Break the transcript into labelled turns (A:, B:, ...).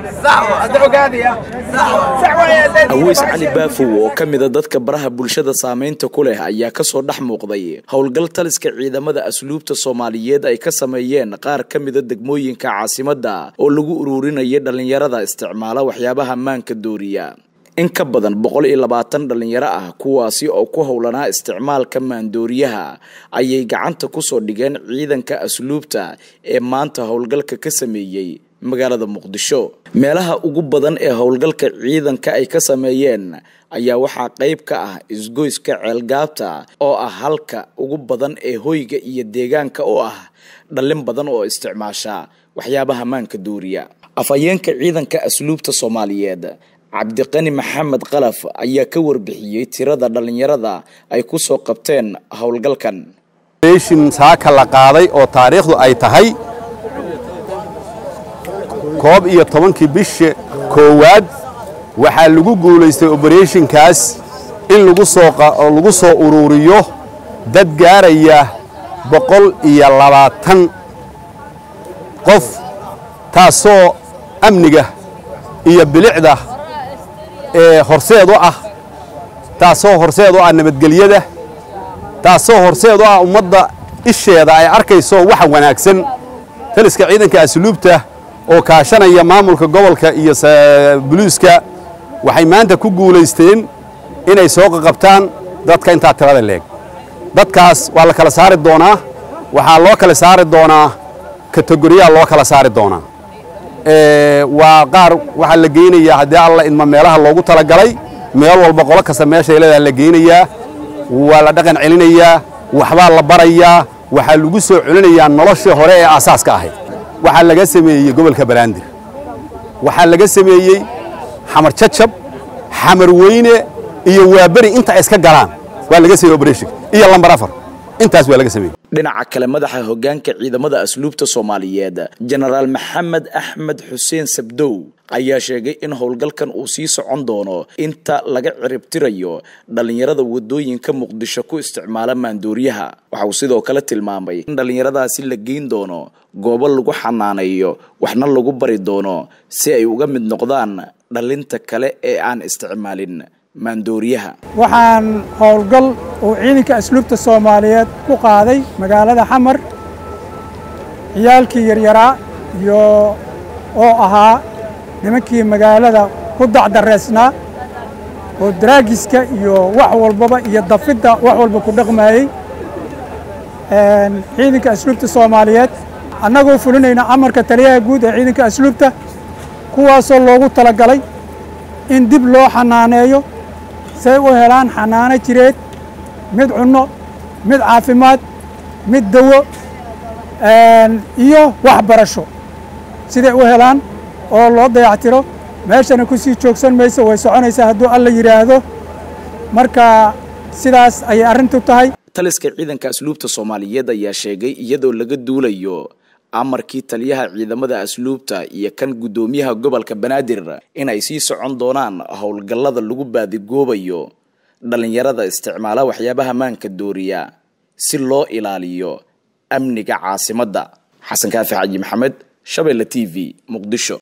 A: aweys cali baafow oo ka mida dadka baraha bulshada saamaynta ku leh ayaa kasoo dhex muuqday howlgal taliska ciidamada asluubta soomaaliyeed ay ka sameeyeen qaar ka mida degmooyinka caasimadda oo lagu ururinaya dhallinyarada isticmaala waxyaabaha maanka dooriya in ka badan boqol iyo labaatan dhallinyaro ah kuwaasi oo ku howlanaa isticmaalka maandooriyaha ayay gacanta kusoo dhigeen ciidanka asluubta ee maanta howlgalka ka sameeyey magaalada muqdisho meelaha ugu badan ee howlgalka ciidanka ay ka sameeyeen ayaa waxaa qayb ka ah isgoyska ceelgaabta oo ah halka ugu badan ee hoyga iyo deegaanka u ah dhallin badan oo isticmaasha waxyaabaha maanka dooriya afhayeenka ciidanka asluubta soomaaliyeed cabdiqani maxamed qalaf ayaa ka warbixiyey tirada dhallinyarada ay ku soo qabteen howlgalkan
B: shin saaka la qaaday oo taariikhdu ay tahay koob iyo tobankii bisha koowaad waxaa lagu guulaystay obereshinkaas in lagu soolagu soo ururiyo dad gaaraya boqol iyo labaatan qof taasoo amniga iyo bilicda ee horseed u ah taasoo horseed u ah nabadgelyada taasoo horseed u ah ummadda isheeda ay arkayso waxa wanaagsan taliska ciidanka asluubta oo kaashanaya maamulka gobolka iyo buliiska waxay maanta ku guulaysteen inay soo qaqabtaan dadka intaa tirada leeg dadkaas waa la kala saari doonaa waxaa loo kala saari doonaa kategoriyaa loo kala saari doonaa waa qaar waxaa la geynayaa haddii alla idma meelaha loogu talagalay meel walba qolo kasta meeshay leedaha la geynayaa waa la dhaqan celinayaa waxbaa la barayaa waxaa lagu soo celinayaa noloshii hore ee aasaaska ahayd waxaa laga sameeyey gobolka baraandir waxaa laga sameeyey xamar jajab xamar weyne iyo waaberi inta ay iska galaan waa laga sameeyey operation iyo lambar afar intaas waa laga sameeyey
A: dhinaca kale madaxa hoggaanka ciidamada asluubta soomaaliyeed jenaraal maxamed axmed xuseen sabdow ayaa sheegay in howlgalkan uu sii socon doono inta laga ciribtirayo dhallinyarada wadooyinka muqdisho ku isticmaala maandooriyaha waxa uu sidoo kale tilmaamay in dhallinyaradaasi la geyn doono goobo lagu xanaaneeyo waxna lagu bari doono si ay uga mid noqdaan dhallinta kale ee aan isticmaalin maandooriyaha
C: waxaan howlgal uu ciidanka asluubta soomaaliyeed ku qaaday magaalada xamar ciyaalkii yaryaraa iyo oo ahaa nimankii magaalada ku dacdareysnaa oo daraagiska iyo wax walbaba iyo dafidda wax walba ku dhaqmaayey ciidanka asluubta soomaaliyeed annagoo fulinayna amarka taliyaha guud ee ciidanka asluubta kuwaasoo loogu talagalay in dib loo xanaaneeyo say u helaan xanaano jireed mid cunno mid caafimaad mid dawo iyo waxbarasho siday u helaan oo loo dayactiro meeshana ku sii joogsan mayso way soconaysaa hadduu alla yidhaahdo marka sidaas ayay arrintu tahay
A: taliska ciidanka asluubta soomaaliyeed ayaa sheegay iyadoo laga duulayo amarkii taliyaha ciidamada asluubta iyo kan guddoomiyaha gobolka banaadir in ay sii socon doonaan howlgallada lagu baadigoobayo dhallinyarada isticmaala waxyaabaha maanka dooriya si loo ilaaliyo amniga caasimadda xasan kaafi xaji maxamed shabeelle t v muqdisho